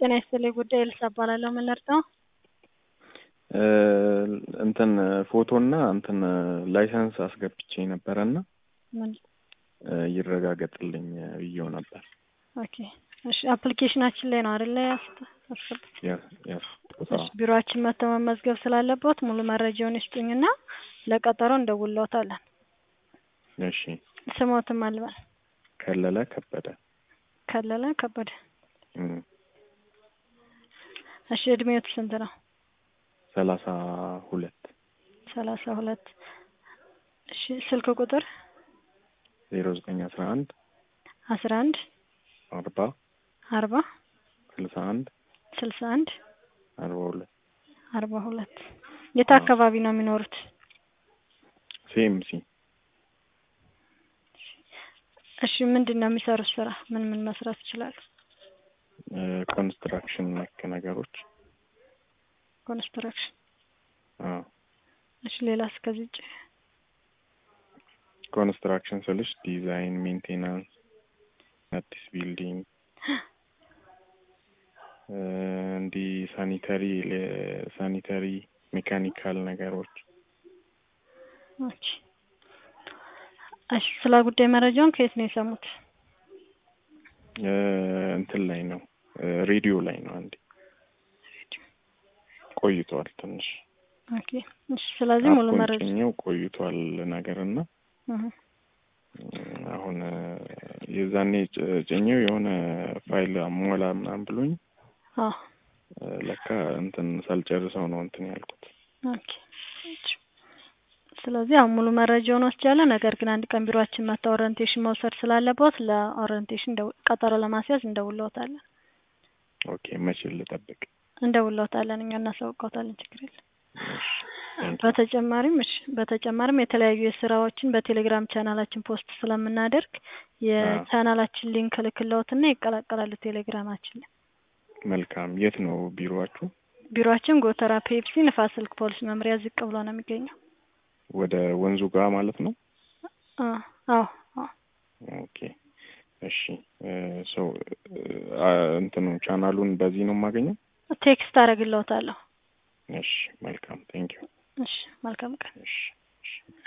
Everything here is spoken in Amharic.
ጤና ይስጥልኝ ጉዳይ ልሳ እባላለሁ። ምን ልርዳው? እንትን ፎቶና እንትን ላይሰንስ አስገብቼ ነበረና ምን? ይረጋገጥልኝ ብዬው ነበር። ኦኬ እሺ፣ አፕሊኬሽናችን ላይ ነው አይደለ? ያስገቡት። ያ- ያስኩት እሺ፣ ቢሮአችን መጥተው መመዝገብ ስላለበት ሙሉ መረጃውን ይስጡኝና ለቀጠሮ እንደውልዎታለን። እሺ። ስሞትም አልበል ከለለ ከበደ ከለለ ከበደ። እም፣ እሺ፣ እድሜዎት ስንት ነው? ሰላሳ ሁለት ሰላሳ ሁለት እሺ፣ ስልክ ቁጥር ዜሮ ዘጠኝ አስራ አንድ አስራ አንድ አርባ አርባ ስልሳ አንድ ስልሳ አንድ አርባ ሁለት አርባ ሁለት የት አካባቢ ነው የሚኖሩት? ሲኤምሲ እሺ ምንድን ነው የሚሰሩት ስራ? ምን ምን መስራት ይችላሉ? ኮንስትራክሽን ነክ ነገሮች ኮንስትራክሽን። አዎ። እሺ ሌላስ ከዚህ ውጭ? ኮንስትራክሽን ስልሽ ዲዛይን፣ ሜንቴናንስ፣ አዲስ ቢልዲንግ እንዲህ ሳኒተሪ ሳኒተሪ ሜካኒካል ነገሮች ኦኬ። እሺ ስለ ጉዳይ መረጃውን ከየት ነው የሰሙት? እ፣ እንትን ላይ ነው ሬዲዮ ላይ ነው። አንዴ ቆይቷል ትንሽ ኦኬ። እሺ ስለዚህ ሙሉ መረጃ አቆንጭኘው ቆይቷል ነገርና እህ፣ አሁን የዛኔ ጭ- ጭኜው የሆነ ፋይል አሟላ ምናምን ብሎኝ አዎ ለካ እንትን ሳልጨርሰው ነው እንትን ያልኩት። ኦኬ። እሺ። ስለዚህ አሁን ሙሉ መረጃውን ወስጃለሁ። ነገር ግን አንድ ቀን ቢሮአችን መጥተው ኦሪንቴሽን መውሰድ ስላለበት ለኦሪንቴሽን እንደው- ቀጠሮ ለማስያዝ እንደውልዎታለን ኦኬ መቼ ልጠብቅ? እንደውልዎታለን እኛ እናሳውቅዎታለን። ችግር የለም። እሺ፣ thank you። በተጨማሪም እሺ በተጨማሪም የተለያዩ የስራዎችን በቴሌግራም ቻናላችን ፖስት ስለምናደርግ የቻናላችን ሊንክ ልክልዎትና ይቀላቀላሉ ቴሌግራማችን ላይ። መልካም። የት ነው ቢሮአችሁ? ቢሮአችን ጎተራ ፔፕሲ ንፋስ ስልክ ፖሊስ መምሪያ ዝቅ ብሎ ነው የሚገኘው። ወደ ወንዙ ጋር ማለት ነው። አ- አዎ አዎ ኦኬ እሺ። ሶ እንትኑ ቻናሉን በዚህ ነው የማገኘው? ቴክስት አደርግልዎታለሁ። እሺ መልካም ቴንክ ዩ። እሺ መልካም ቀን። እሺ እሺ